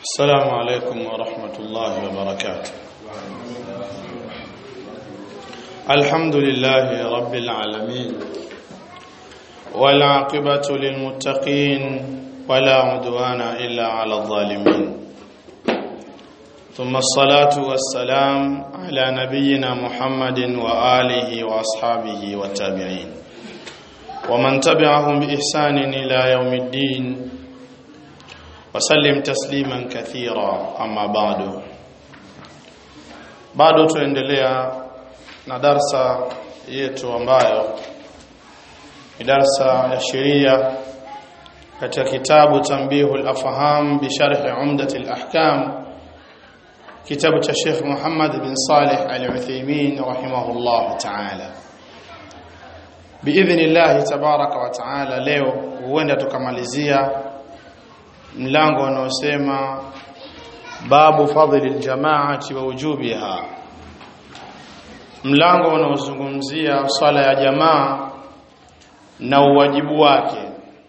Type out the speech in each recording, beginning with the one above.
السلام عليكم ورحمة الله وبركاته الحمد لله رب العالمين والعاقبة للمتقين ولا عدوان إلا على الظالمين ثم الصلاة والسلام على نبينا محمد وآله وأصحابه والتابعين ومن تبعهم بإحسان إلى يوم الدين wasallim tasliman kathira amma bado bado tuendelea na darsa yetu ambayo ni darsa ya sheria katika kitabu tanbihul afham bi sharh umdat al ahkam kitabu cha Sheikh Muhammad bin Salih al-Uthaymeen rahimahullah ta'ala biidhnillah tabaraka wa ta'ala leo huenda tukamalizia mlango unaosema babu fadhili aljamaati wa wujubiha mlango unaozungumzia swala ya jamaa na uwajibu wake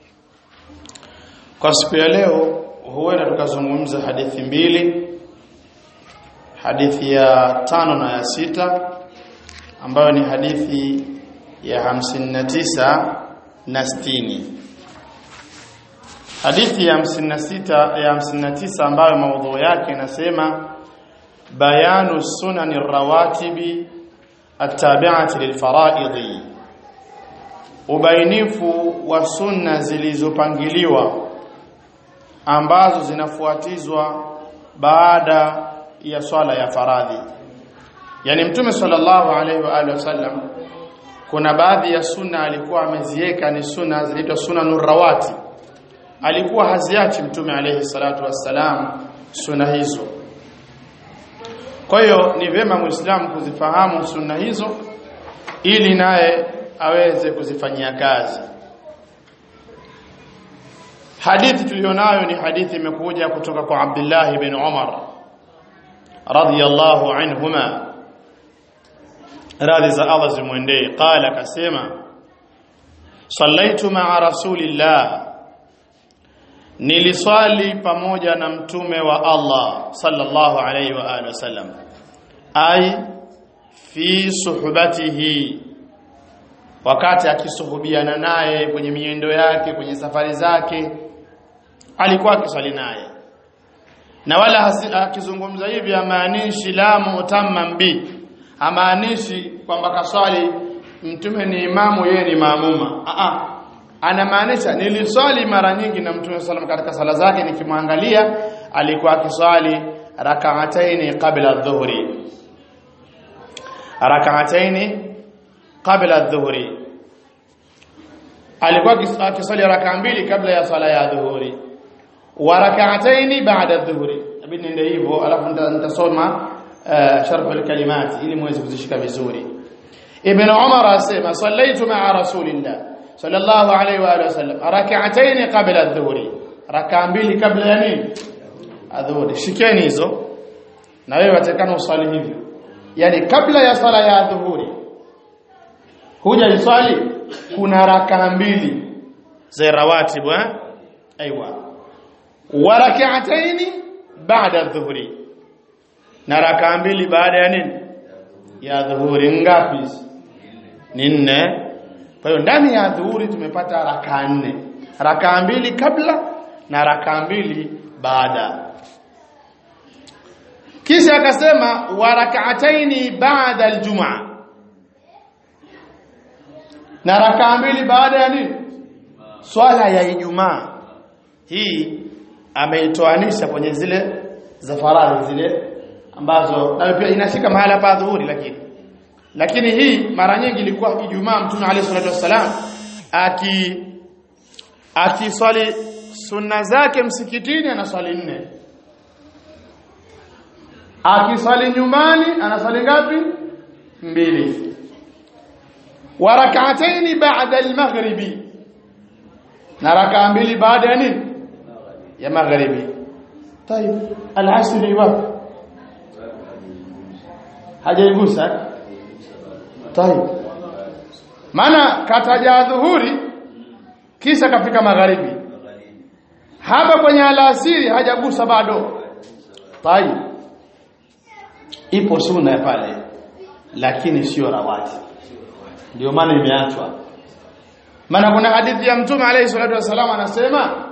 kwa siku ya leo huenda tukazungumza hadithi mbili hadithi ya tano na ya sita ambayo ni hadithi ya hamsini na tisa na sitini hadithi ya 56 ya 59 ambayo maudhu yake inasema bayanu sunani rawatibi attabi'ati lilfaraidhi ubainifu wa sunna zilizopangiliwa ambazo zinafuatizwa baada ya swala ya faradhi yani mtume sallallahu alaihi wa alihi wasallam kuna baadhi ya sunna alikuwa ameziweka ni sunna zinaitwa sunanur rawatib alikuwa haziachi mtume alayhi salatu wassalam sunna hizo kwa hiyo ni vema muislamu kuzifahamu sunna hizo ili naye aweze kuzifanyia kazi hadithi tulionayo ni hadithi imekuja kutoka kwa Abdullah ibn Umar radiyallahu anhuma radhi za Allah zimwendee qala kasema sallaitu ma'a rasulillah niliswali pamoja na mtume wa Allah sallallahu alayhi wa alihi wasallam ai fi suhbatihi wakati akisuhubiana naye kwenye miendo yake kwenye safari zake alikuwa akiswali naye na wala akizungumza hivi amaanishi la mutamman bi amaanishi kwamba kaswali mtume ni imamu yeye ni maamuma a a anamaanisha niliswali mara nyingi na Mtume sallam katika sala zake nikimwangalia alikuwa akiswali rak'ataini qabla adh-dhuhri rak'ataini qabla adh-dhuhri alikuwa akiswali raka mbili kabla ya sala ya dhuhuri wa rak'ataini ba'da adh-dhuhri abidi ndio hivyo alafu nitasoma sharh al-kalimat ili muweze kuzishika vizuri ibn umar asema sallaitu ma'a rasulillah sallallahu alaihi wa alihi wasallam rak'atayn qabla adh-dhuhri raka mbili kabla ya nini adhuhuri shikeni hizo na wewe watakana usali hivyo yani kabla ya sala ya adhuhuri huja iswali kuna raka mbili za rawatibu eh aiywa wa rak'atayn ba'da adh-dhuhri na raka mbili baada ya nini ya dhuhuri ngapi ni nne kwa hiyo ndani ya dhuhuri tumepata raka nne. Raka mbili kabla na raka mbili baada. Kisha akasema wa rak'ataini ba'da aljumaa. Na raka mbili baada ya nini? Swala ya Ijumaa. Hii ameitoanisha kwenye zile za faradhi zile ambazo na pia inashika mahala pa dhuhuri lakini lakini hii mara nyingi ilikuwa Ijumaa Mtume عليه salatu wasalam aki akiswali sunna zake msikitini anaswali nne akiswali nyumbani anaswali ngapi mbili wa rak'ataini ba'da al-maghribi na raka mbili baada ya nini ya maghribi طيب العصر wapi hajaigusa Tayib. Maana kataja dhuhuri kisha kafika magharibi. Hapa kwenye alasiri hajagusa bado. tayib ipo sunna pale lakini sio rawati ndio maana imeachwa maana kuna hadithi ya mtume alayhi salatu wasallam anasema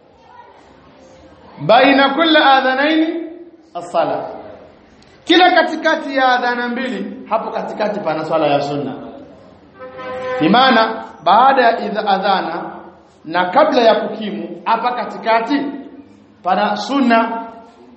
baina kulli adhanaini as-sala kila katikati ya adhana mbili hapo katikati pana swala ya sunna maana baada ya idha adhana na kabla ya kukimu hapa katikati pana sunna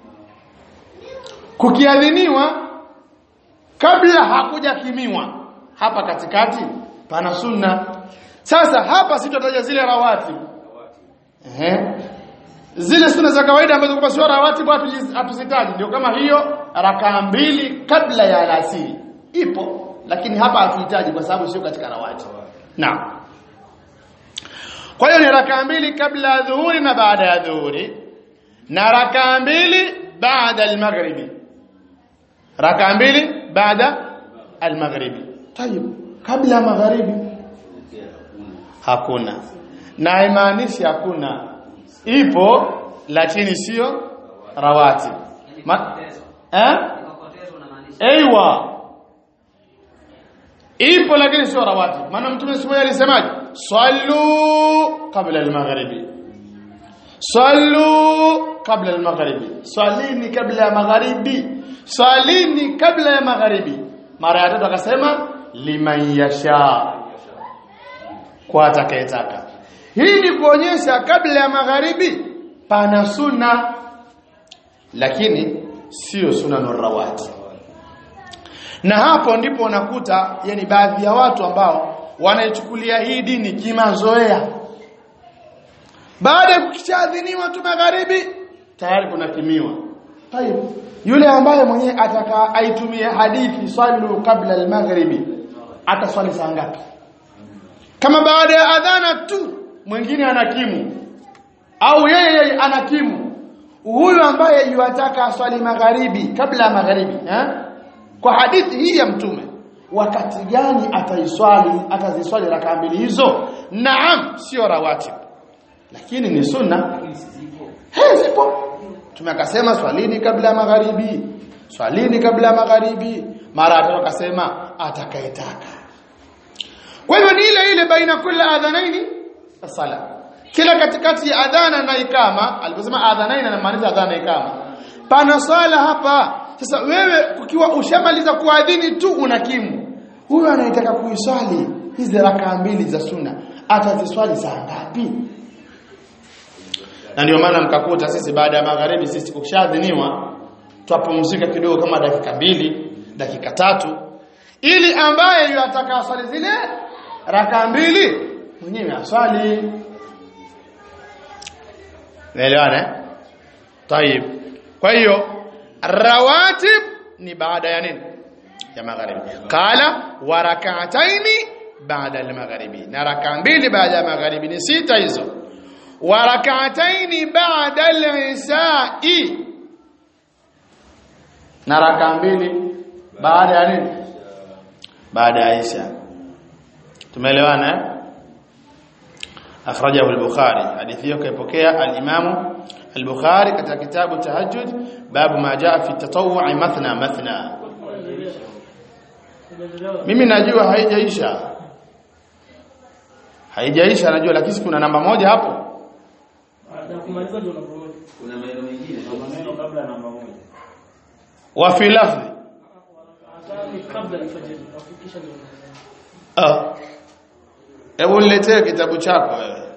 kukiadhiniwa kabla hakujakimiwa hapa katikati pana sunna sasa hapa sitotaja zile rawati ehe zile sunna za kawaida ambazo kwa sio rawati bado hatuzitaji ndio kama hiyo rakaa mbili kabla ya alasiri ipo lakini hapa hatuhitaji kwa sababu sio katika rawati naam kwa hiyo ni rakaa mbili kabla ya dhuhuri na baada ya dhuhuri na rakaa mbili baada al-maghribi rakaa mbili baada al-maghribi tayib kabla ya magharibi hakuna na imaanishi hakuna ipo lakini sio rawati Ma eh aiywa ipo lakini sio rawati maana mtume siku alisemaje sallu kabla al-maghribi sallu kabla al-maghribi swalini kabla ya magharibi swalini kabla ya magharibi mara ya tatu akasema liman yasha kwa atakayetaka hii ni kuonyesha kabla ya magharibi pana sunna lakini sio sunna rawati na hapo ndipo unakuta yani baadhi ya watu ambao wanaichukulia hii dini kimazoea baada ya kukishadhiniwa tu magharibi tayari kuna kimiwa tayeb yule ambaye mwenyewe ataka aitumie hadithi sallu kabla al-maghribi ataswali saa ngapi kama baada ya adhana tu mwingine anakimu au yeye yeye anakimu huyu ambaye yuataka aswali magharibi kabla ya magharibi eh? kwa hadithi hii ya mtume wakati gani ataiswali ataziswali raka mbili hizo naam sio rawatib lakini ni sunna he zipo mtume akasema swalini kabla ya magharibi swalini kabla ya magharibi mara atatu akasema atakayetaka kwa hivyo ni ile ile baina kula adhanaini sala kila katikati ya adhana na ikama aliposema adhanaini anamaanisha adhana na ikama pana swala hapa sasa wewe ukiwa ushamaliza kuadhini tu unakimu huyu anaitaka kuiswali hizi rakaa mbili za sunna ataziswali saa ngapi na ndio maana mkakuta sisi baada ya magharibi sisi kushadhiniwa twapumzika kidogo kama dakika mbili dakika tatu ili ambaye yataka aswali zile raka mbili mwenyewe aswali naelewana tayib kwa hiyo rawatib ni baada ya nini ya magharibi qala wa rak'ataini baada al-maghribi na raka mbili baada ya magharibi ni sita hizo wa rak'ataini baada al-isha'i na raka mbili baada ya nini baada ya isha tumeelewana eh akhrajahu al-bukhari hadithi hiyo kaipokea al-imam al-bukhari katika kitabu tahajjud babu ma jaa fi tatawwu mathna mathna mimi najua haijaisha haijaisha najua lakini kuna namba moja hapo kumaliza ndio namba moja. Kuna maneno mengine Maneno kabla ya namba moja. wa fi lafzi Adhani kabla alfajiri, afikisha ndio namba moja. ah hebu niletee kitabu chako wewe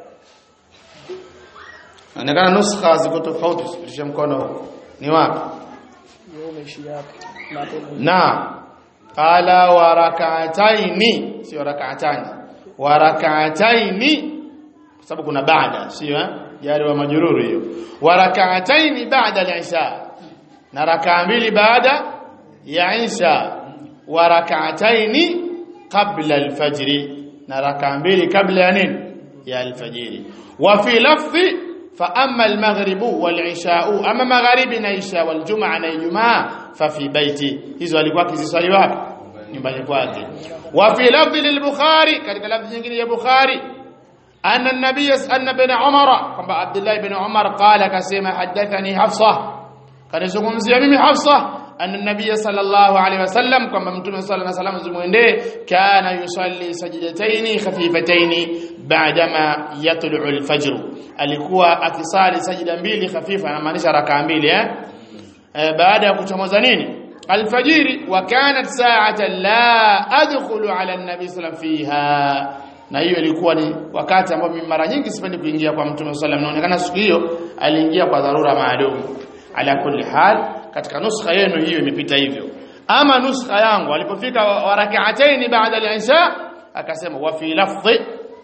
Inaonekana nuskha ziko tofauti usipitishe mkono huko. Ni wapi? Wewe umeishi yapi? Na hapo Na qala wa rak'ataini sio rak'atani. Wa rak'ataini kwa sababu kuna baada sio eh? Jari wa majururu hiyo. Wa rak'ataini ba'da al-isha. Na rak'a mbili baada ya isha. Wa rak'ataini qabla al-fajr. Na rak'a mbili kabla ya nini? Ya al-fajr. Wa fi lafzi فأما المغرب والعشاء أما مغرب نعشاء والجمعة نجمعة ففي بيتي hizo alikuwa akiziswali wapi nyumbani kwake wa fi lafdh lil-bukhari katika lafdhi nyingine ya bukhari anna an-nabiy anna ibn umar kwamba abdullah ibn umar qala kasema hadathani hafsa kanizungumzia mimi Hafsa anna nabiy sallallahu alaihi wasallam kwamba mtume sallallahu alaihi wasallam zimwendee kana yusalli sajdataini khafifataini ba'dama yatlu'u al-fajr alikuwa akisali sajida mbili khafifa anamaanisha rakaa mbili eh e, baada ya kuchomoza nini alfajiri wa kanat sa'atan la adkhulu ala an-nabi sallam fiha na hiyo ilikuwa ni wakati ambao mimi mara nyingi sipendi kuingia kwa mtume sallam inaonekana siku hiyo aliingia kwa dharura maalum ala kulli hal katika nuskha yenu hiyo imepita hivyo ama nuskha yangu alipofika wa rak'ataini ba'da al-isha akasema wa fi lafdhi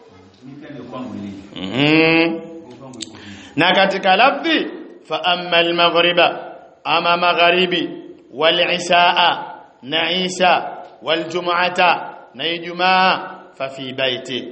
mhm na katika lafdhi fa amma al-maghriba ama magharibi wal ishaa na isha wal jumu'ata na ijumaa fa fi baiti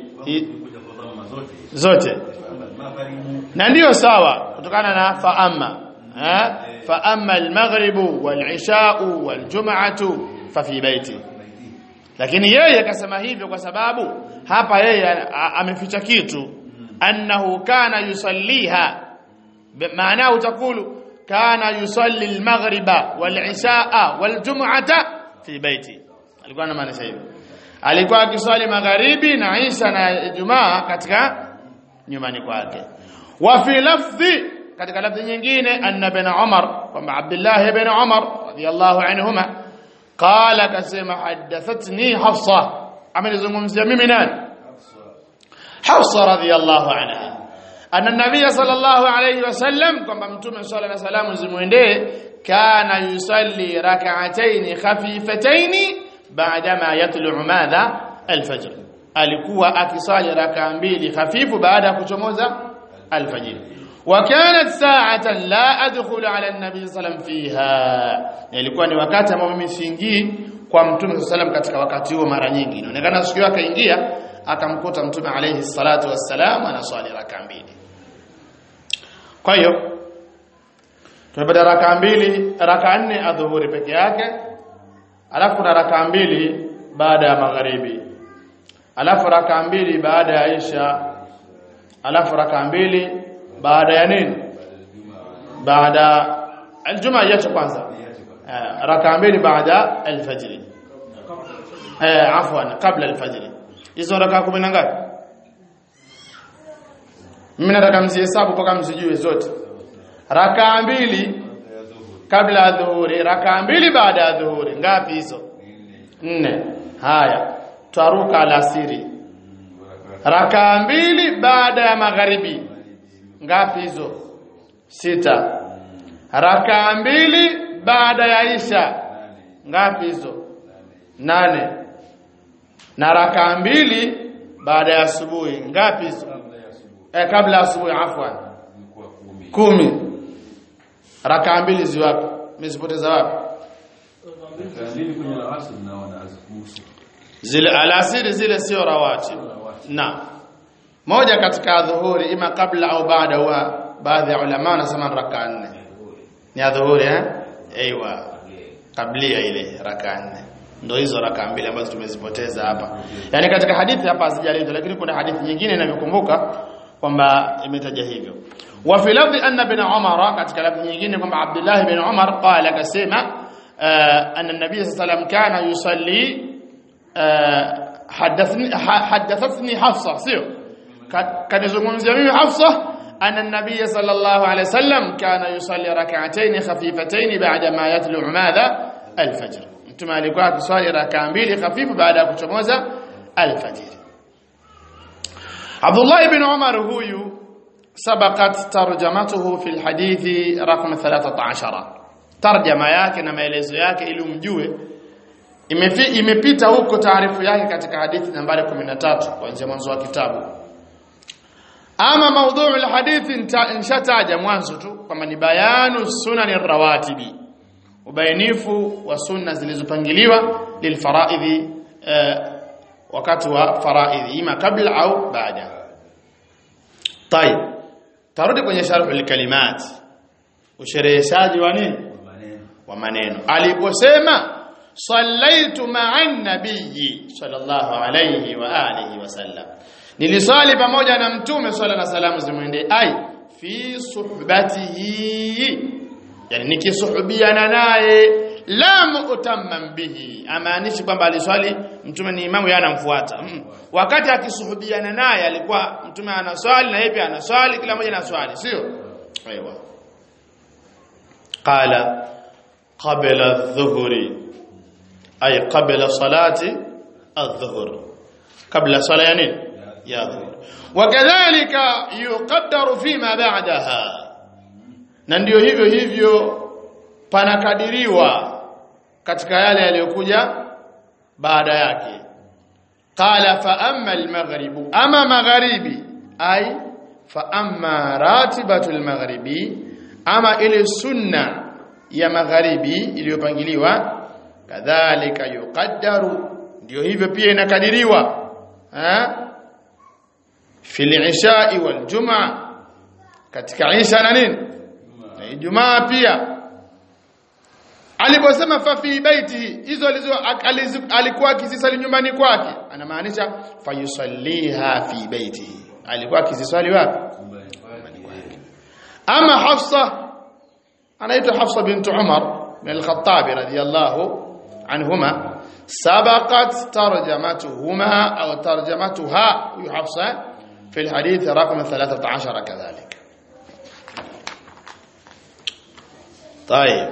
zote na ndiyo sawa kutokana na fa amma fa amma al-maghribu wal ishau wal jumu'atu fa fi baiti lakini yeye akasema hivyo kwa sababu hapa yeye ameficha kitu annahu kana yusalliha maana utakulu kana yusalli al-maghriba wal-ishaa wal-jum'ata fi baiti alikuwa anamaanisha hivyo alikuwa akiswali magharibi na Isha na Ijumaa katika nyumbani kwake wa fi lafdhi katika lafdhi nyingine anna bin Umar kwamba Abdullah ibn Umar radiyallahu anhuma qala kasema hadathatni Hafsa amenizungumzia mimi nani Hafsa radiyallahu anha anna nabiy sallallahu alayhi wasallam kwamba mtume sallallahu alayhi wasallam zimuendee kana yusalli rak'atayn khafifatayn ba'dama yatlu'u madha alfajr alikuwa akisali raka mbili hafifu baada ya kuchomoza alfajr wa kanat sa'atan la adkhulu ala an-nabi sallam fiha ilikuwa ni wakati ambao mimi siingii kwa mtume sallam katika wakati huo mara nyingi inaonekana siku yake akaingia akamkuta mtume alayhi salatu wassalam anaswali raka mbili kwa hiyo tumepata raka mbili raka nne adhuhuri peke yake alafu kuna raka mbili baada ya magharibi alafu raka mbili baada ya isha alafu raka mbili baada ya nini baada aljuma yacho kwanza raka mbili baada alfajr eh afwan kabla alfajr hizo raka 10 na ngapi mimi nataka mzihesabu mpaka msijue zote raka mbili kabla ya dhuhuri raka mbili baada ya dhuhuri ngapi hizo nne haya twaruka alasiri raka mbili baada ya magharibi ngapi hizo sita raka mbili baada ya isha ngapi hizo nane na raka mbili baada ya asubuhi ngapi hizo eh kabla asubuhi afwan kumi raka mbili ziwapi mezipoteza wapi zile alasiri zile sio rawatib na moja katika dhuhuri ima kabla au baada wa baadhi ya ulama wanasema raka nne ni adhuhuri eh aiywa kablia ile raka nne ndio hizo raka mbili ambazo tumezipoteza hapa yani katika hadithi hapa hazijaletwa lakini kuna hadithi nyingine inavyokumbuka kwamba imetaja hivyo wa fi lafzi anna bin umar katika lafzi nyingine kwamba abdullah bin umar qala akasema anna nabiy sallallahu kana yusalli hadathni hadathathni hafsa sio kanizungumzia mimi hafsa anna nabiy sallallahu alayhi wasallam kana yusalli rak'atayn khafifatayn ba'da ma yatlu'u madha alfajr mtume alikuwa akiswali rak'a mbili hafifu baada ya kuchomoza alfajr Abdullah ibn Umar huyu sabaqat tarjamatuhu fi alhadithi raqam 13 tarjama yake na maelezo yake ili umjue imepita huko taarifu yake katika hadithi nambari 13 kuanzia mwanzo wa kitabu ama maudhui alhadithi nshataja mwanzo tu kwamba ni bayanu sunani rawatibi ubainifu wa sunna zilizopangiliwa lilfaraidhi wakati wa faraidhi ima kabla au baada طيب tarudi kwenye sharh alkalimat ushereheshaji wa nini wa maneno aliposema sallaitu ma'an nabiyyi sallallahu alayhi wa alihi wasallam nilisali pamoja na mtume sallallahu alayhi wasallam zimwende ai fi suhbatihi yani nikisuhubiana naye la mu'tamman bihi amaanishi kwamba aliswali mtume ni imamu yeye anamfuata mm. wakati akisuhubiana naye alikuwa mtume anaswali na yeye pia anaswali kila mmoja anaswali sio aiwa qala qabla adh-dhuhri ay qabla salati adh-dhuhr qabla sala ya nini ya dhuhur wakadhalika yuqaddaru fima ba'daha na ndio hivyo hivyo panakadiriwa katika yale yaliyokuja baada yake qala fa amma al-maghribu ama magharibi ay fa amma ratibatu al-maghribi ama ile sunna ya magharibi iliyopangiliwa kadhalika yuqaddaru ndio hivyo pia inakadiriwa ha fil isha'i wal jumaa katika isha na nini na ijumaa pia aliposema fa fi baiti hizo alizo alikuwa akizisali nyumbani kwake anamaanisha fayusalliha fi baiti alikuwa akizisali wapi ama hafsa anaitwa hafsa bint umar bin al-khattab radiyallahu anhuma سبقت ترجمتهما أو ترجمتها حفصة في الحديث رقم 13 كذلك طيب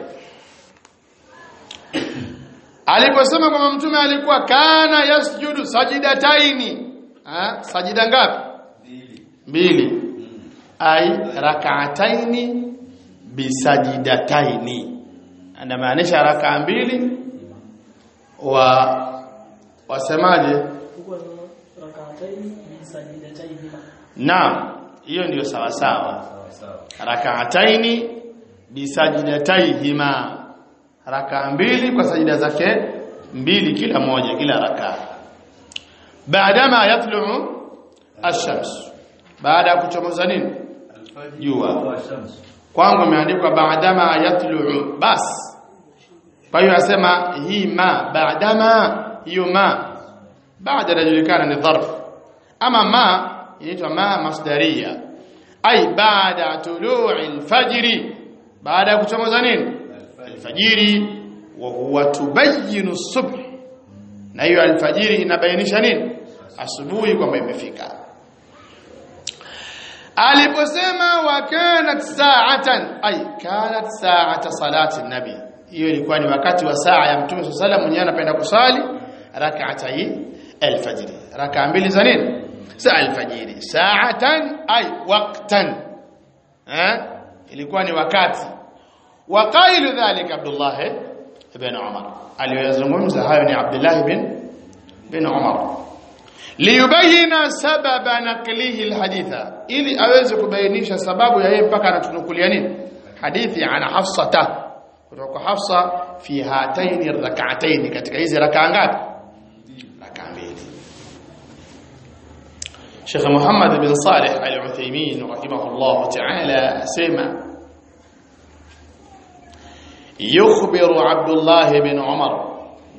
aliposema kwamba mtume alikuwa kana yasjudu sajidataini ha sajida ngapi mbili ai rak'ataini bisajidataini anamaanisha rakaa mbili wa wasemaje huko rak'atayn bisajidatayn naam hiyo ndiyo sawa sawa rak'ataini bisajidataihima rakaa mbili kwa sajida zake mbili kila moja kila rakaa baadama yatlu'u ash-shams baada ya kuchomoza nini jua kwangu imeandikwa baadama yatlu'u bas kwa hiyo asema hii ma baadama hiyo ma baada inajulikana ni dharf ama ma inaitwa ma masdaria ay baada tulu'i al-fajr baada ya kuchomoza nini alfajiri wa huwa tubayinu subh na hiyo alfajiri inabainisha nini asubuhi kwamba imefika aliposema wa kanat sa'atan ay kanat sa'ata salati nabi hiyo ilikuwa ni wakati wa saa ya mtume sallallahu alayhi wasallam anapenda kusali rak'atai alfajiri raka mbili za nini saa alfajiri sa'atan ay waqtan eh ilikuwa ni wakati وقائل ذلك عبد الله بن عمر aliyozungumza hayo ni Abdullah bin bin Umar liyubayina sababa naqlihi alhaditha ili aweze kubainisha sababu ya yeye mpaka anatunukulia nini hadithi ana Hafsata kutoka Hafsa fi hataini rak'ataini katika hizi rakaa ngapi rakaa mbili Sheikh Muhammad bin Salih al-Uthaymeen rahimahullah ta'ala asema يخبر عبد الله بن عمر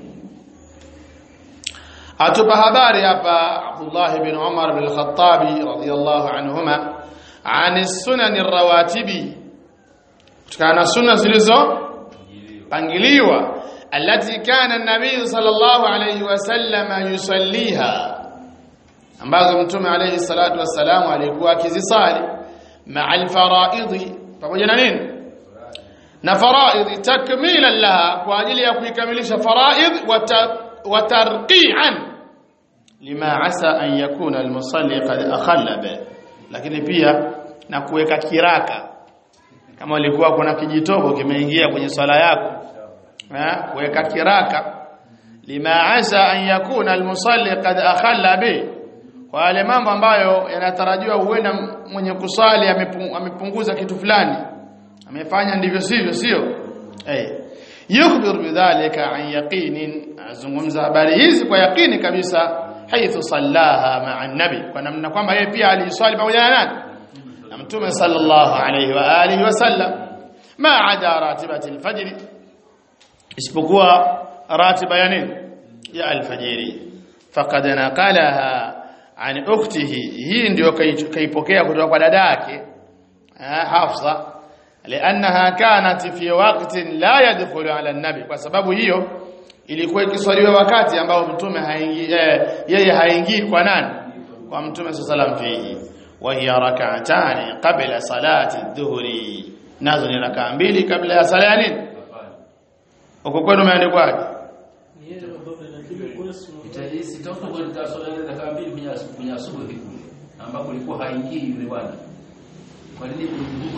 atupa habari hapa Abdullah ibn Umar ibn al-Khattab radiyallahu anhuma an sunan ar-rawatibi kutokana sunna zilizo pangiliwa allati kana an-nabiy sallallahu alayhi wasallam yusalliha ambazo mtume alayhi salatu wassalam alikuwa akizisali ma'a al-fara'id pamoja na nini na faraidh takmilan laha kwa ajili ya kuikamilisha faraidh wa tarqi'an lima asa an yakuna almusalli qad akhalla bi lakini pia na kuweka kiraka kama ulikuwa kuna kijitobo kimeingia kwenye swala yako eh kuweka kiraka lima asa an yakuna almusalli qad akhalla bi kwa yale mambo ambayo yanatarajiwa huenda mwenye kusali amepunguza kitu fulani amefanya ndivyo sivyo sio eh yukhbir bidhalika an yaqinin azungumza habari hizi kwa yaqini kabisa haithu sallaha ma'a nabi kwa namna kwamba yeye pia aliswali pamoja na nani na mtume sallallahu alayhi wa alihi wasallam ma ada ratibati alfajr isipokuwa ratiba ya nini ya alfajiri faqad naqalaha an ukhtihi hii ndio kaipokea kutoka kwa dada yake Hafsa liannaha kanat fi waqtin la yadkhulu ala an-nabi kwa sababu hiyo ilikuwa ikiswaliwa wakati ambao mtume haingii eh, yeye haingii kwa nani kwa mtume sallam fihi wa hiya rak'atani qabla salati adh-dhuhri nazo ni rakaa mbili kabla ya sala ya nini uko kwenu umeandikwaje Ni yeye baba lakini kule si Sitoka kwa swala ile dakika mbili kwenye asu- kwenye asubuhi kule ambapo ilikuwa haingii yule bwana. Kwa nini kulikuwa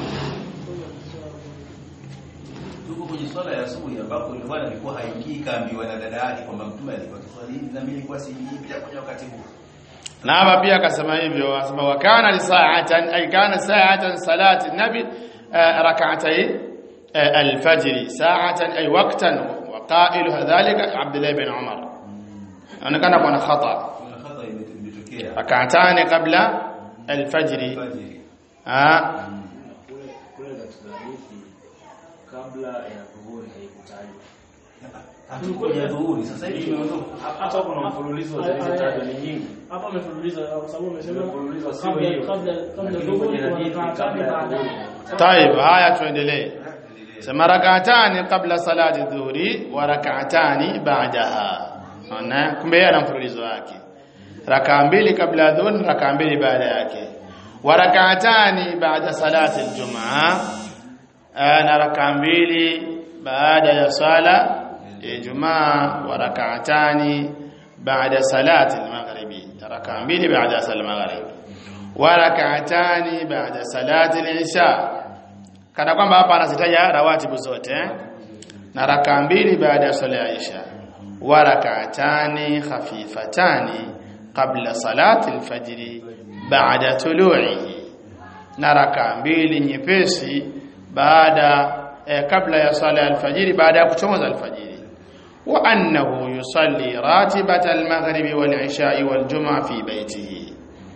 tuko kwenye swala ya asubuhi ambapo yule bwana alikuwa haingii kaambiwa na dada yake kwamba mtume alikuwa kiswali hivi na mimi nilikuwa siingii pia kwenye wakati huo. na hapa pia akasema hivyo asema wa kana li sa'atan ay kana sa'atan salati nabi eh, rak'atay eh, al-fajr sa'atan ay waqtan wa qailu dhalika Abdullah ibn Umar anaonekana kuna khata Kuna khata ime- imetokea. rak'atani qabla al-fajr Fajiri. ah kule kule katika hadithi kabla ya dhuhuri haikutajwa. Hatukuja dhuhuri sasa hivi imeondoka. Hapa kuna mfululizo wa zilizotajwa ni nyingi. hapa amefululiza kwa sababu amesema Mfululizo sio kabla hiyo. kabla kabla Lakini dhuhuri kwenye wa hadithi rak'atani kabla ya baada dhuhuri. طيب haya tuendelee sema rak'atani qabla salati dhuhri wa rak'atani ba'daha ona kumbe yeye ana mfululizo wake rakaa mbili kabla ya dhuhri rakaa mbili baada yake wa rak'atani ba'da salati aljumaa na rakaa mbili baada ya sala ya Ijumaa wa rak'atani baada salati almaghribi rakaa mbili baada ya sala almaghribi wa rak'atani baada salati al-isha kana kwamba hapa anazitaja rawatibu zote eh? na rakaa mbili baada ya swala ya isha wa rak'atani khafifatani qabla salati al-fajr baada tulu'ihi na rakaa mbili nyepesi baada eh, kabla ya swala ya alfajiri baada ya kuchomoza alfajiri wa annahu yusalli ratibata almaghribi wal-isha'i wal-jum'a fi baytihi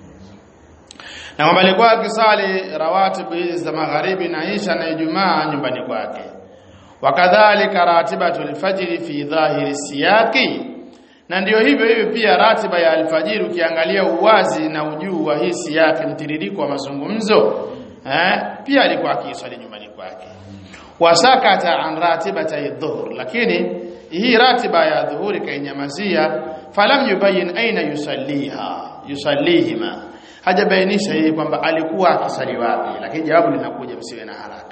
na kwamba alikuwa akisali rawatibu hizi za magharibi na isha na ijumaa nyumbani kwake wakadhalika ratibatu alfajiri fi dhahiri siyaqi na ndiyo hivyo hivyo pia ratiba ya alfajiri ukiangalia uwazi na ujuu wa hii siyaqi mtiririko wa mazungumzo eh, pia alikuwa akiswali nyumbani kwake wasakata an ratibata dhuhur lakini hii ratiba ya dhuhuri kainyamazia falam yubayin aina yusalliha yusallihima hajabainisha yeye kwamba alikuwa akisali wapi lakini jawabu linakuja msiwe na haraka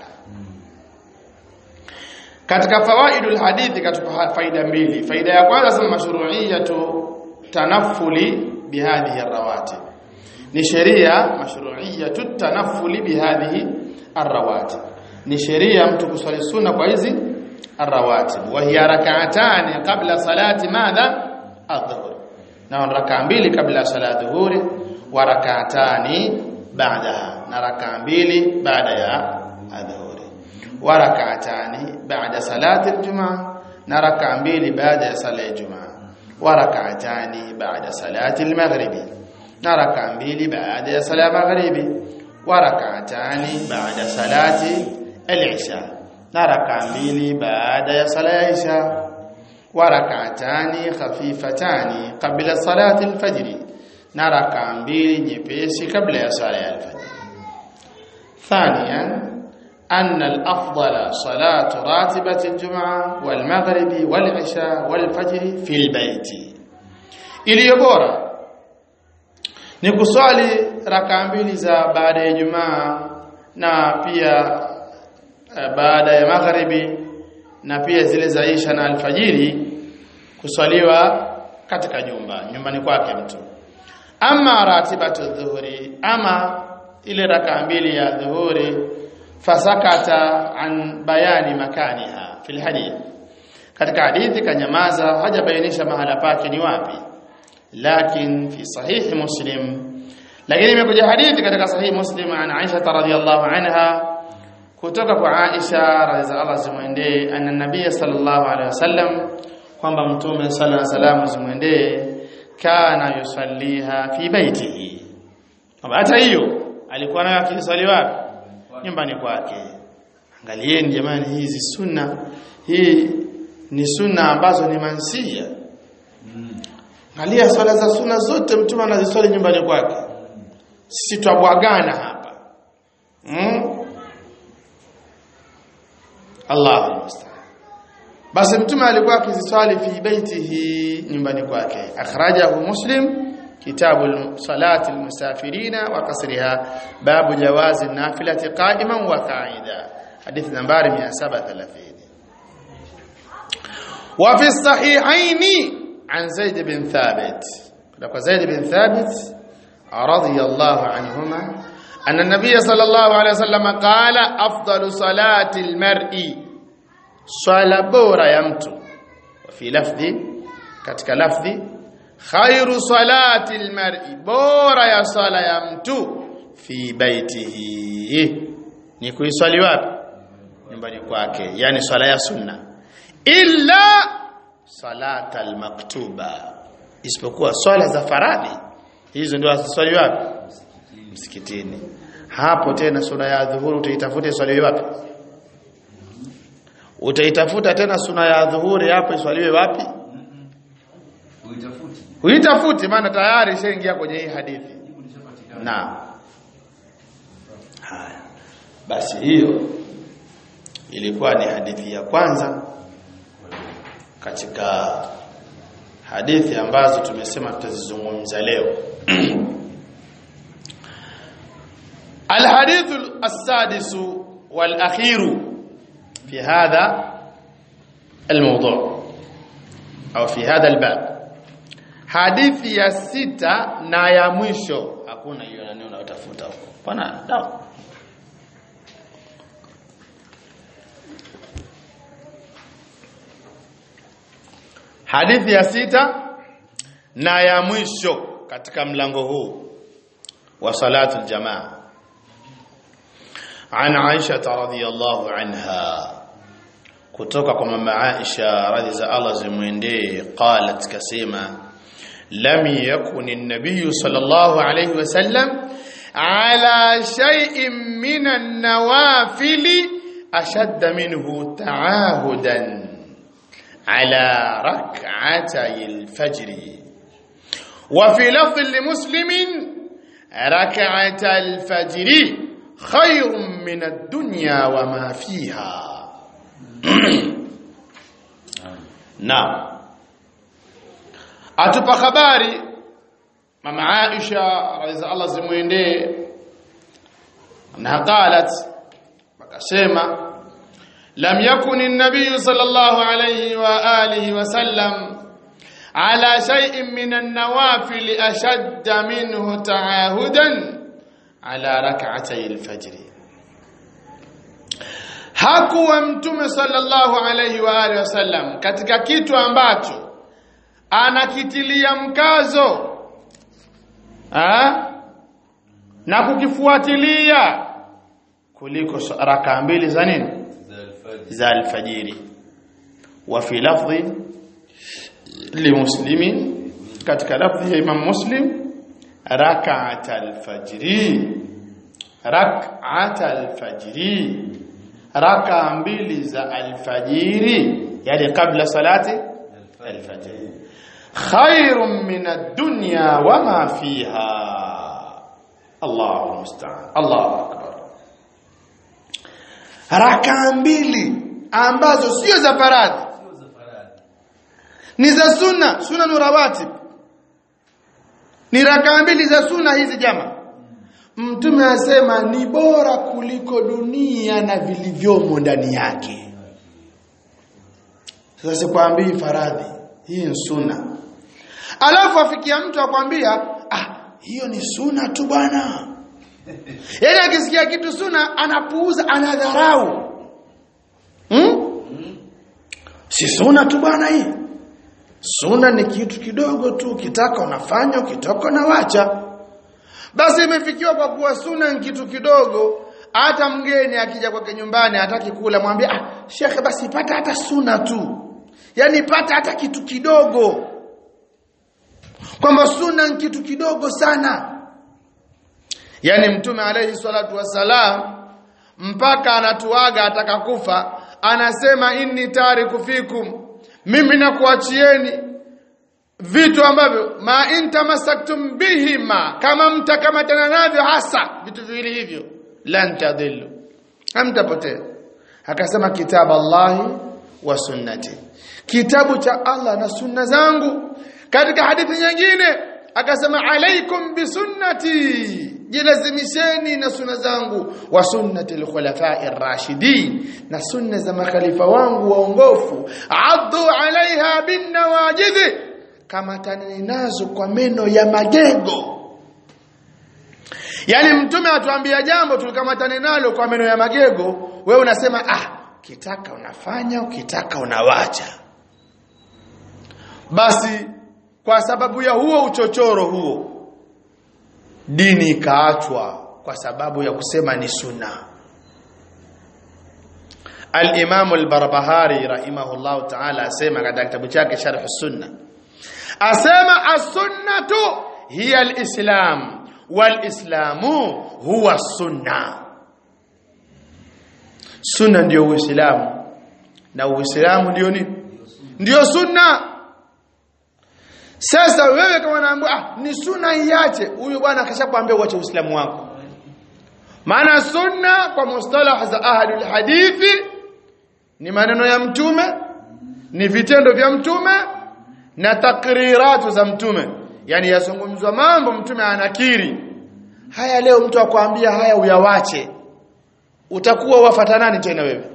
katika fawaidul hadithi katupa faida mbili faida ya kwanza sema mashru'iyatu tanaffuli bihadhihi arrawatib ni sheria mashru'iyatu tanaffuli bihadhihi arrawatib ni sheria mtu kuswali sunna kwa hizi arrawatib wa hiya rak'atani qabla salati madha adh-dhuhr na rakaa mbili kabla sala dhuhuri wa rak'atani ba'daha na rakaa mbili baada ya adhuhuri wa rak'atani ba'da salati al-jum'a na rakaa mbili baada ya sala ya jumaa wa rak'atani ba'da salati al-maghribi na rakaa mbili baada ya sala ya maghribi wa rak'atani ba'da salati al-isha na rakaa mbili baada ya sala ya isha wa rak'atani khafifatani qabla salati al-fajr na rakaa mbili nyepesi kabla ya sala ya al-fajr ثانيا أن الأفضل صلاة راتبة الجمعة والمغرب والعشاء والفجر في البيت iliyo bora ni kuswali raka mbili za baada ya Ijumaa na pia eh, baada ya magharibi na pia zile za Isha na alfajiri kuswaliwa katika nyumba nyumbani kwake mtu ama ratibatu dhuhuri ama ile raka mbili ya dhuhuri fasakata an bayani makaniha fil hadith katika hadithi kanyamaza hajabainisha mahala pake ni wapi lakin fi sahihi muslim lakini imekuja hadithi katika sahihi muslim an Aisha radhiyallahu anha kutoka kwa Aisha radhiallahu zimwendee anna nabiy sallallahu alaihi wasallam kwamba mtume sallallahu alaihi wasallam zimwendee kana yusalliha fi baitihi kwamba hata hiyo alikuwa nayo akiswali wapi nyumbani kwake angalieni jamani hizi sunna hii ni sunna ambazo ni mansia angalia swala za sunna zote mtume anaziswali nyumbani kwake sisi twabwagana hapa mm? Allahu musta'an basi mtume alikuwa akiziswali fi baitihi nyumbani kwake akhrajahu muslim kitabu salati almusafirina wa qasriha babu jawazi nafilati qa'iman wa qa'ida hadithi nambari 730 wa fi sahihaini an zaid bin thabit kwa zaid bin thabit radiyallahu anhuma أن النبي صلى الله عليه وسلم قال أفضل صلاة المرء swala bora ya mtu fi lafdhi katika lafdhi khairu salati almar'i bora ya swala ya mtu fi baitihi ni kuiswali wapi nyumbani kwake yani swala ya sunna illa salata almaktuba isipokuwa swala za faradhi hizo ndio aswali wapi msikitini hapo tena sura ya dhuhuri utaitafuta swali wapi utaitafuta tena suna ya dhuhuri hapo iswaliwe wapi Uitafute. uitafute maana tayari ishaingia kwenye hii hadithi Jibu lishapatikana. na haya basi hiyo ilikuwa ni hadithi ya kwanza katika hadithi ambazo tumesema tutazizungumza leo الحديث السادس والأخير في هذا الموضوع أو في هذا الباب hadithi ya sita na ya mwisho hakuna hiyo nani unayotafuta huko bwana dawa hadithi ya sita na ya mwisho katika mlango huu wa salatu aljamaa عن عائشة رضي الله عنها kutoka kwa mama Aisha radhi za Allah zimwendee qalat kasema lam yakun an-nabiy sallallahu alayhi wasallam ala shay'in min an-nawafil ashadd minhu ta'ahudan ala rak'atay al-fajr wa fi lafdh li-muslim rak'atay al-fajr khayrun min ad-dunya wa ma fiha Naam. Atupa habari mama Aisha radhiya Allah zimuendee na qalat akasema lam yakun an-nabiy sallallahu alayhi wa alihi wa sallam ala shay'in min an-nawafil ashadda minhu ta'ahudan ala rak'atay al-fajr hakuwa mtume sallallahu alayhi wa alihi wasallam katika kitu ambacho anakitilia mkazo ha? na kukifuatilia kuliko raka mbili za nini Za alfajiri. za alfajiri wa fi lafdhi limuslimin katika lafdhi ya imam muslim rak'at alfajri rak'at alfajri raka mbili za alfajiri yani kabla salati alfajiri khairun min ad-dunya wama fiha Allahu musta'an Allahu akbar raka mbili ambazo sio za faradhi Sio za faradhi. ni za sunna sunna nurawatib ni raka mbili za sunna hizi jama mtume asema ni bora kuliko dunia na vilivyomo ndani yake sasa sikwambii faradhi hii ni sunna alafu afikia mtu akwambia ah hiyo ni sunna tu bwana yaani akisikia kitu sunna anapuuza anadharau hmm? si sunna tu bwana hii sunna ni kitu kidogo tu ukitaka unafanya ukitoka unawacha basi imefikiwa kwa kuwa sunna ni kitu kidogo hata mgeni akija kwake nyumbani hataki kula mwambie ah shekhe basi pata hata sunna tu yani pata hata kitu kidogo kwamba sunna ni kitu kidogo sana yani mtume alayhi salatu wasalam mpaka anatuaga ataka kufa anasema inni tariku fikum mimi nakuachieni vitu ambavyo ma intamasaktum bihima kama mtakamatana navyo hasa vitu viwili hivyo lan tadhillu hamtapotea akasema kitabu Allahi wa sunnati kitabu cha Allah na sunna zangu katika hadithi nyingine akasema alaikum bisunnati jilazimisheni na sunna zangu wa sunnati alkhulafai rashidin na sunna za makhalifa wangu waongofu addu alaiha bin nawajidhi kama taneni nazo kwa meno ya magego yani mtume atuambia jambo tulikamatane nalo kwa meno ya magego wewe unasema ah ukitaka unafanya ukitaka unawacha basi kwa sababu ya huo uchochoro huo dini ikaachwa kwa sababu ya kusema ni sunna al-Imam al-Barbahari rahimahullah ta'ala asema katika kitabu chake Sharh as-Sunna asema as-sunnatu hiya al-islam wal-islamu huwa as-sunna sunna ndio uislamu na uislamu ndio nini ndio sunna sasa wewe kama unaambiwa ah ni sunna iache huyo bwana akashakwambia uache uislamu wako maana sunna kwa mustalah za ahlul hadithi ni maneno ya mtume ni vitendo vya mtume na takriratu za mtume yani yazungumzwa mambo mtume anakiri haya leo mtu akwambia haya uyawache utakuwa wafata nani tena wewe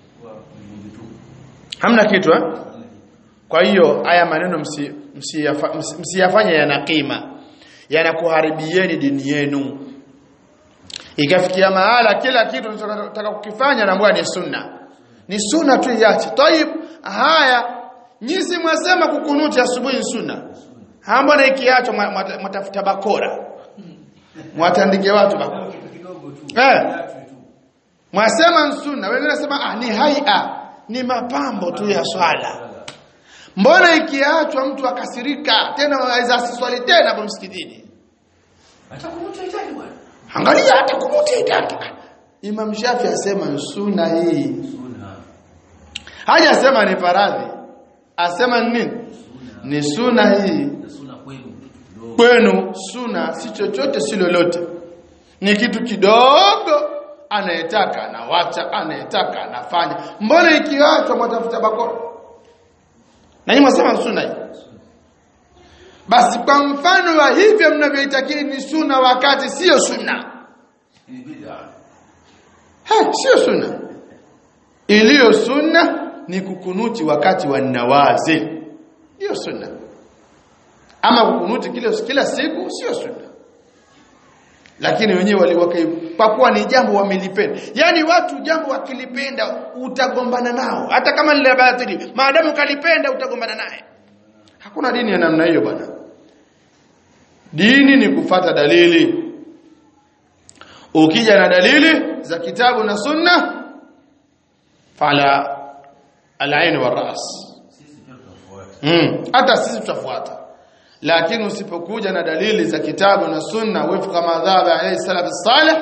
hamna kitu eh kwa hiyo haya maneno msiyafanye msi msi yana kima yanakuharibieni dini yenu ikafikia mahala kila kitu tunataka kukifanya na ni sunna ni sunna tu iache tayib haya nyinyi mwasema kukunuti asubuhi ni sunna mbona ikiacho mtafuta bakora mwatandike watu bakora eh mwasema sunna wengine nasema ah ni haia ni mapambo tu ya swala mbona ikiachwa mtu akasirika tena aweza asiswali tena kwa msikitini hata kumuta itaki bwana angalia hata kumuta itaki Imam Shafi asema sunna hii sunna haja asema ni faradhi asema ni nini ni sunna hii sunna kwenu kidogo kwenu sunna si chochote si lolote ni kitu kidogo anayetaka anawacha anayetaka anafanya mbona ikiachwa mwatafuta bakora na nyinyi mwasema sunna hii basi kwa mfano wa hivyo mnavyoitakiri ni sunna wakati sio sunna ni bid'a ha sio sunna iliyo sunna ni kukunuti wakati wa nawazil hiyo sunna ama kukunuti kila kila siku sio sunna lakini wenyewe waliwakaipakuwa ni jambo wamelipenda yani watu jambo wakilipenda utagombana nao hata kama ni la batili maadamu kalipenda utagombana naye hakuna dini ya namna hiyo bwana dini ni kufata dalili ukija na dalili za kitabu na sunna fala al-ain wa ras sisi pia tutafuata mm. hata sisi tutafuata lakini usipokuja na dalili za kitabu na sunna wifqa madhhabi alayhi salaf salih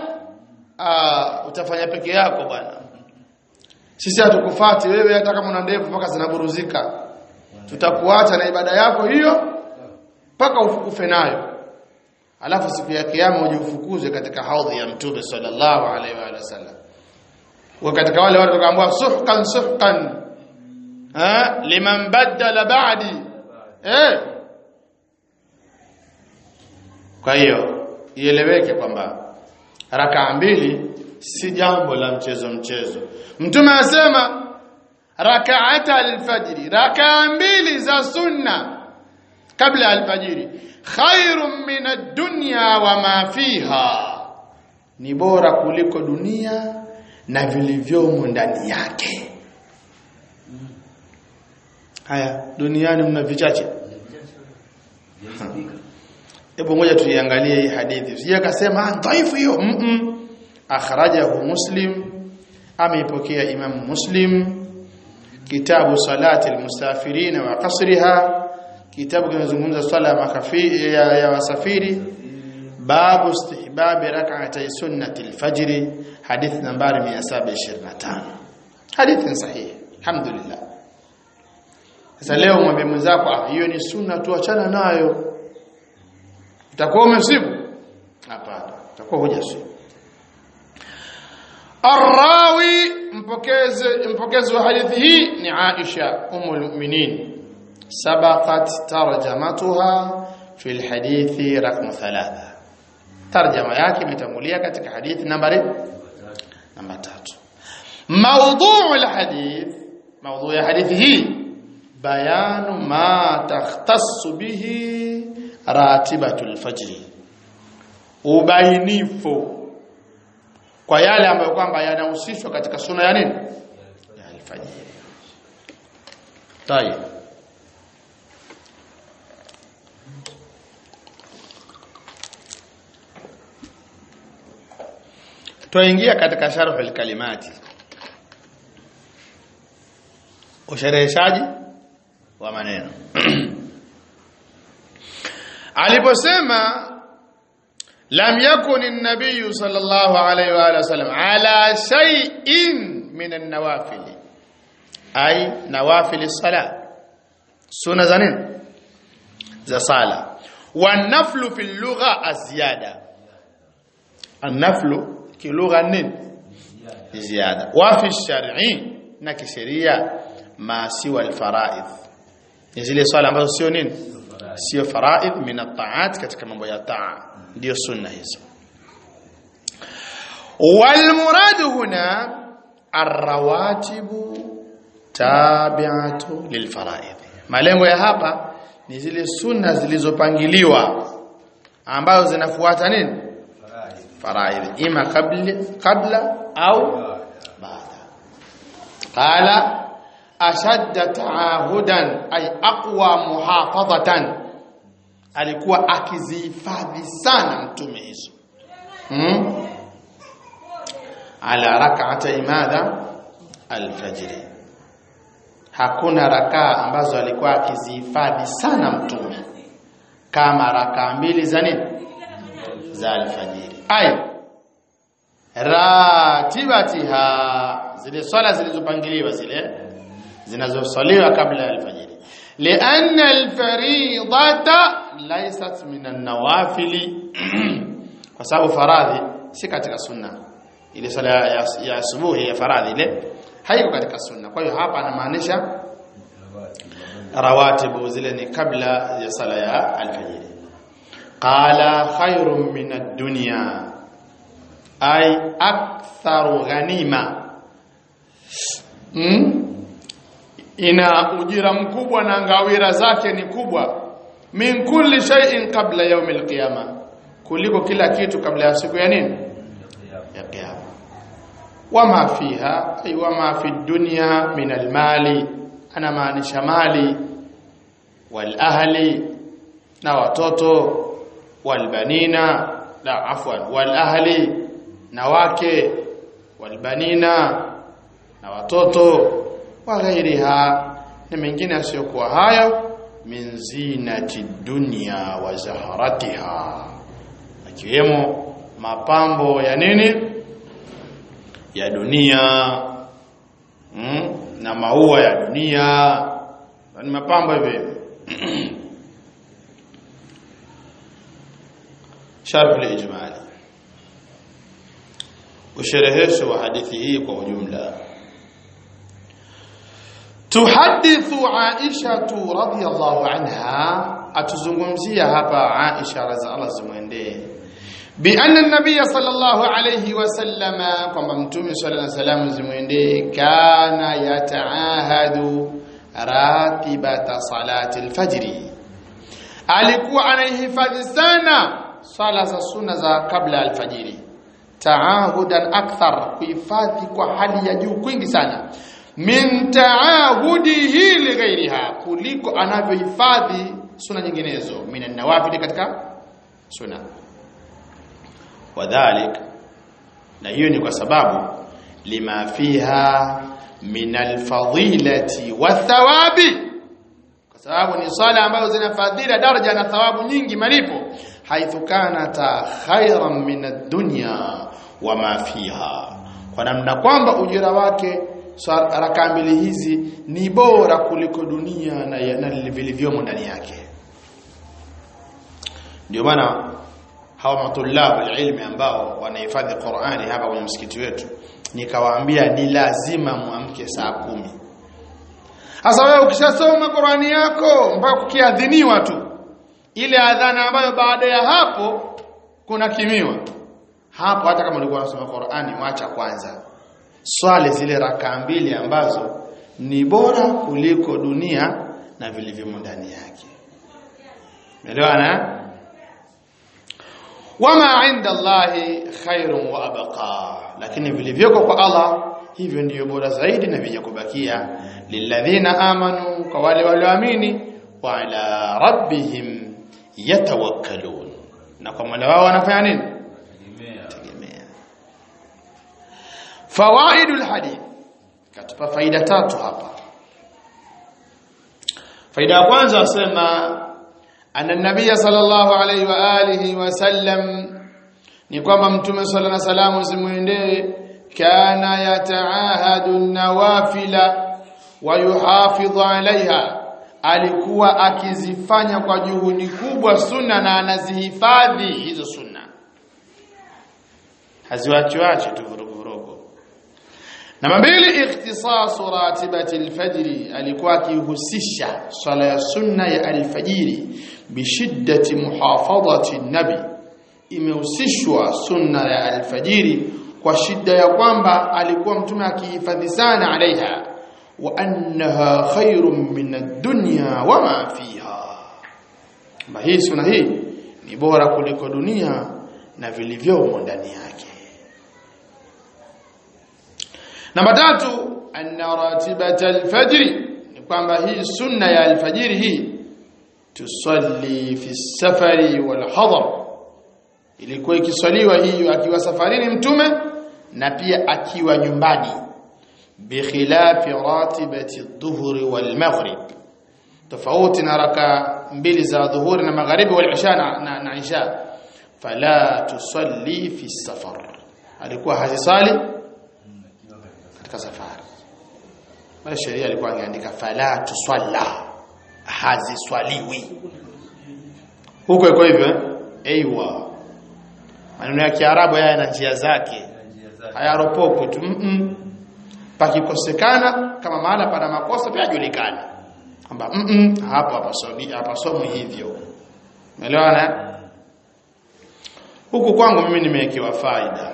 ah utafanya peke yako bwana sisi hatukufati wewe hata kama una ndevu mpaka zinaburuzika tutakuacha na ibada yako hiyo mpaka ufukufe nayo alafu siku ya kiyama uje ufukuze katika haudhi ya mtume sallallahu alaihi wa sallam wa katika wale watu wakaambiwa suhqan suhqan ha liman badala ba'di eh kwa hiyo ieleweke kwamba rakaa mbili si jambo la mchezo mchezo mtume asema rakaata alfajri rakaa mbili za sunna kabla alfajiri khairun min ad-dunya wa ma fiha ni bora kuliko dunia na vilivyomo ndani yake haya duniani mna vichache hebu ngoja tuiangalie hii hadithi usije kasema dhaifu hiyo mm -mm. akhrajahu muslim ameipokea imam muslim kitabu salati almusafirin wa qasriha kitabu kinazungumza swala ya makafi ya, ya wasafiri babu istihbab rak'atay sunnati alfajr hadith nambari 725 hadithi sahihi alhamdulillah sasa leo mwambie mwenzako ah hiyo ni sunna tu achana nayo utakuwa umesibu hapana utakuwa hujasibu الراوي mpokezi mpokezi wa hadithi hii ni Aisha umul mu'minin sabaqat tarjamatuha fi alhadithi raqam 3 tarjama yake imetangulia katika hadithi nambari namba 3 mawdhu' alhadith mawdhu' ya hadithi hii bayanu ma takhtassu bihi ratibatul fajr ubainifu kwa yale ambayo kwamba yanahusishwa katika suna ya nini ya alfajiri tayeb tuingia katika sharh alkalimati ushereheshaji wa maneno aliposema lam yakun an-nabiy sallallahu alayhi wa alihi wasallam ala shay'in min an-nawafil ay nawafil as-salat sunna za nini za sala wan-naflu fi al-lugha az-ziyada an-naflu kilugha nini ziyada wa fi ash-shar'i na kisheria ma siwa al-fara'id zile swala ambazo sio nini sio faraid min at-ta'at katika mambo ya taa ndio sunna hizo wal murad huna arrawatibu tabi'atu lil faraid malengo ya hapa ni zile sunna zilizopangiliwa ambazo zinafuata nini faraid ima kabla kabla au baada qala ashadda ta'ahudan ay aqwa muhafadhatan alikuwa akizihifadhi sana mtume hizo hmm? ala rak'ata imadha alfajr hakuna rakaa ambazo alikuwa akizihifadhi sana mtume kama rakaa mbili za nini za alfajiri ay ratibatiha zile swala zilizopangiliwa zile zinazosaliwa kabla ya alfajiri لأن الفريضة ليست من النوافل kwa sababu faradhi si katika sunna ile sala ya, ya asubuhi ya faradhi ile haiko katika sunna kwa hiyo hapa anamaanisha rawatibu zile ni kabla ya sala ya alfajiri qala khairun min ad-dunya ay aktharu ghanima hmm? ina ujira mkubwa na ngawira zake ni kubwa min kulli shay'in qabla yawm al-qiyama kuliko kila kitu kabla ya siku ya nini ya kiyama wama fiha ay wama fi dunya min al-mali ana maanisha mali wal ahli na watoto wal banina la afwan wal ahli na wake wal banina na watoto wa ghairiha na mengine asiyokuwa hayo min zinati dunya wa zaharatiha akiwemo mapambo ya nini ya dunia mm? na maua ya dunia ni mapambo hivi sharh al-ijmali usherehesho wa hadithi hii kwa ujumla tuhadithu Aisha radhiyallahu anha atuzungumzia hapa Aisha radhiallahu zimwendee bi anna an-nabiy sallallahu alayhi wasallama kwamba mtume sallallahu alayhi wasallam zimwendee kana yataahadu ratibata salati al-fajr alikuwa anaihifadhi sana sala za sunna za kabla alfajiri taahudan akthar kuhifadhi kwa hali ya juu kwingi sana min taahudihi lighairiha kuliko anavyohifadhi sunna nyinginezo minan nawafil katika sunna wadhalik na hiyo ni kwa sababu lima fiha min alfadilati wathawabi kwa sababu ni sala ambazo zina fadhila daraja na thawabu nyingi malipo haithu kanata khairan min ad-dunya wama fiha kwa namna kwamba ujira wake raka mbili hizi ni bora kuliko dunia na, na vilivyomo ndani yake ndio maana hawa matulabu ilmi ambao wanahifadhi Qur'ani hapa kwenye msikiti wetu nikawaambia ni lazima muamke saa kumi sasa wewe ukishasoma Qur'ani yako mpaka kukiadhiniwa tu ile adhana ambayo baada ya hapo kuna kimiwa hapo hata kama ulikuwa unasoma Qur'ani wacha kwanza swali zile raka mbili ambazo ni bora kuliko dunia na vilivyomo ndani yake umeelewana wama inda Allahi khairun wa abqa lakini vilivyoko kwa Allah hivyo ndiyo bora zaidi na vyenye kubakia lilladhina amanu kwa wale walioamini wa ala rabbihim yatawakkalun na kwa Mola wao wanafanya nini tegemea fawaidul hadith katupa faida tatu hapa faida ya kwanza wasema anna nabiyya sallallahu alayhi wa alihi wa sallam ni kwamba mtume sallallahu alayhi wasallam zimuendee kana yataahadu nawafila wa yuhafidhu alaiha alikuwa akizifanya kwa juhudi kubwa sunna na anazihifadhi hizo sunna haziwachiwachi tu vuruguvurugu namba mbili ikhtisasu ratibati alfajri alikuwa akihusisha swala ya sunna ya alfajiri bishiddati muhafadhati nabi imehusishwa sunna ya alfajiri kwa shida ya kwamba alikuwa mtume akihifadhi sana alaiha wa annaha khairun min ad-dunya wama fiha ma hii sunna hii ni bora kuliko dunia na vilivyomo ndani yake namba tatu anna ratibata al-fajr ni kwamba hii sunna ya alfajiri hii tusalli fi safari wal hadar ilikuwa ikiswaliwa hiyo akiwa safarini mtume na pia akiwa nyumbani bikhilafi ratibati adh-dhuhri wal maghrib tofauti na raka mbili za dhuhuri na magharibi wal isha na, na, na isha fala tusalli fi safar alikuwa hazisali katika safari bali sheria alikuwa angeandika fala tusalla haziswaliwi huko iko hivyo aiywa maneno ya kiarabu haya yana njia zake hayaropokwi tu mm -mm. pakikosekana kama mahala pana makosa pia julikana kwamba mm -mm, hapo hapasomi hapasomi hivyo umeelewana huku kwangu mimi nimewekewa faida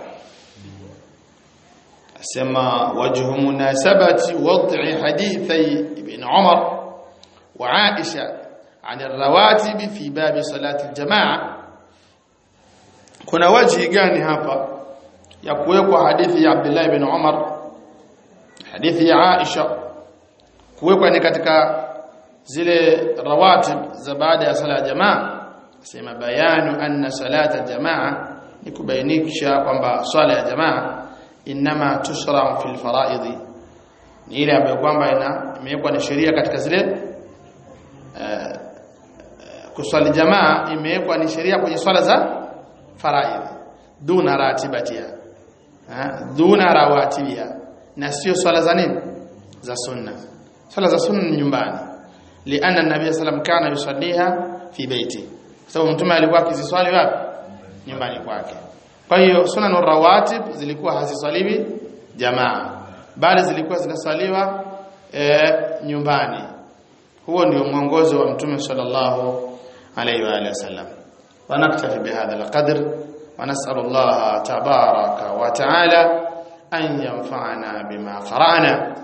asema wajhu munasabati wad'i hadithi ibn Umar wa Aisha عن الرواتب في باب صلاة الجماعة kuna waji gani hapa ya kuwekwa hadithi ya Abdullah ibn Umar hadithi ya Aisha kuwekwa ni katika zile rawatib za baada ya sala ya jamaa sema bayanu anna salata jamaa ni kubainisha kwamba swala ya jamaa inma tushra fil faraidhi ni ile ambayo kwamba ina imewekwa ni sheria katika zile uh, kuswali jamaa imewekwa ni sheria kwenye swala za faraidhi duna ratibatia duna rawatibiha na sio swala za nini za sunna swala za sunna ni nyumbani lianna nabii sallam kana yusalliha fi baiti sababu mtume alikuwa akiziswali wapi nyumbani kwake kwa hiyo sunan rawatib zilikuwa haziswaliwi jamaa bali zilikuwa zinaswaliwa e, nyumbani huo ndio mwongozo wa mtume sallallahu alayhi wa alihi wasallam ونكتفي بهذا القدر ونسأل الله تبارك وتعالى أن ينفعنا بما قرأنا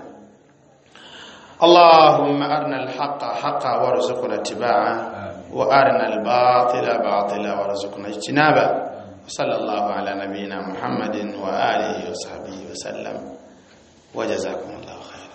اللهم أرنا الحق حقا وارزقنا اتباعه وأرنا الباطل باطلا وارزقنا اجتنابه وصلى الله على نبينا محمد وآله وصحبه وسلم وجزاكم الله خيرا